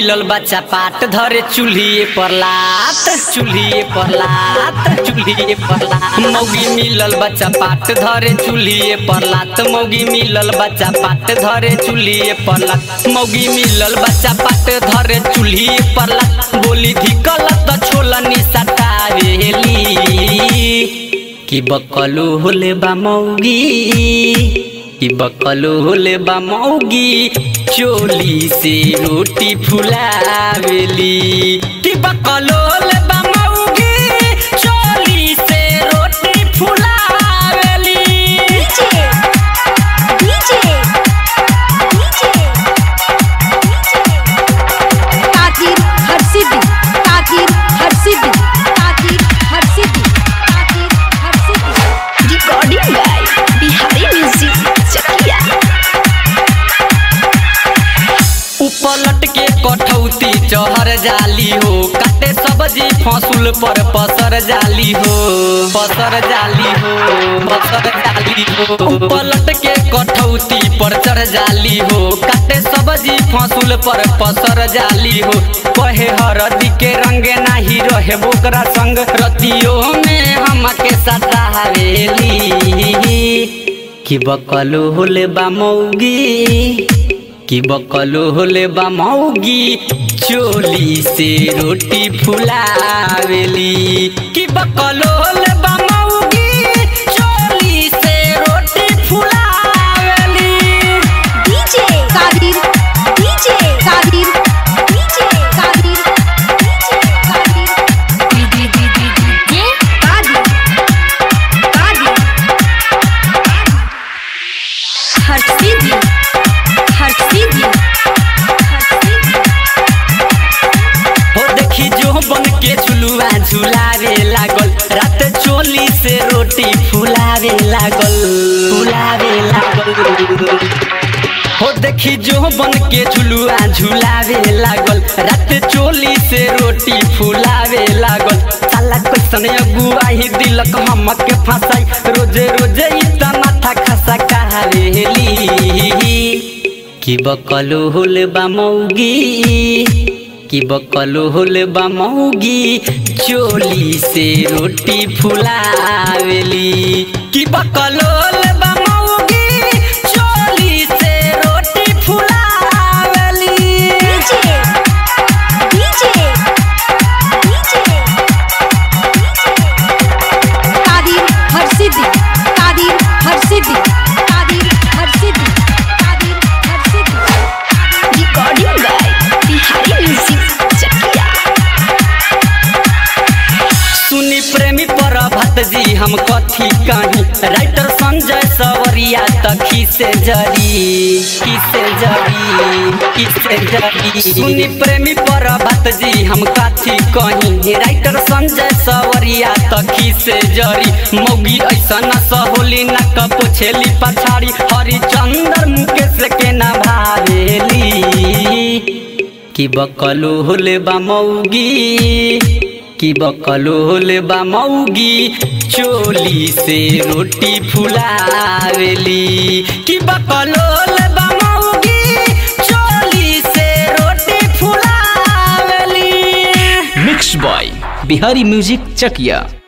मिलल बच्चा पाट धरे चूल्ही पर लात चूल्ही पर लात चूल्ही पर लात मौगी मिलल बच्चा पाट धरे चूल्ही पर लात मौगी मिलल बच्चा पाट धरे चूल्ही पर लात मौगी मिलल बच्चा पाट धरे चूल्ही पर लात बोली धिकल त छोलनी सटावेली कि बकलू होले बा मौगी कि बकलू होले बा मौगी चोली से रोटी फुलावेली कि बकलू होले बा मौगी चोली से रोटी फुलावेली डीजे डीजे डीजे ताकीर हर सिद्धि ताकीर हर सिद्धि ताकीर हर सिद्धि ताकीर हर सिद्धि recording by Bihari music Chakia उपलट के कठौती चहर जाली हो काटे सब्जी फसुल पर पसर जाली हो पसर जाली हो पसर जाली हो उपलट के कठौती पर चढ़ जाली हो काटे सब्जी फसुल पर पसर जाली हो कहे हरदी के रंगे नाही रहे बोकरा संग रतियों में हमके सतावेली कि बकलो होले बा मौगी कि बकलो होले बा मौगी चोली से रोटी फुलावेली कि बकलो होले बा मौगी चोली से रोटी फुलावेली डीजे ताकीर डीजे ताकीर डीजे ताकीर डीजे ताकीर D D D D D ताकीर ताकीर हर सिद्धि हर सिद्धि हर सिद्धि हो देखी जो बन के झुलुआ झुलावे लागल रात चोली से रोटी फुलावे लागल फुलावे लागल हो देखी जो बन के झुलुआ झुलावे लागल रात चोली से रोटी फुलावे लागल साला कैसन अगुआही दिलक हमके फंसाई रोजे रोजे इतना माथा खसा कहावेली कि बकलो होले बा मौगी कि बकलो होले बा मौगी चोली से रोटी फुलावेली कि बकलो होले बा मौगी चोली से रोटी फुलावेली डीजे डीजे डीजे ताकीर हर सिद्धि ताकीर हर सिद्धि ताकीर हर सिद्धि ताकीर हर सिद्धि recording by Bihari music Chakia सुनी प्रेमी पर भत जी हम कथी कही राइटर संजय सवरिया तखी से जरी किसे जरी किसे जरी सुनी प्रेमी पर भत जी हम कथी कही राइटर संजय सवरिया तखी से जरी मौगी ऐसा न सहोली न कपोछेली पछाड़ी हरिचंदर मुकेश के न भावेली कि बकलो होले बा मौगी कि बकलो होले बा मौगी चोली से रोटी फुलावेली कि बकलो होले बा मौगी चोली से रोटी फुलावेली mix by Bihari music Chakiya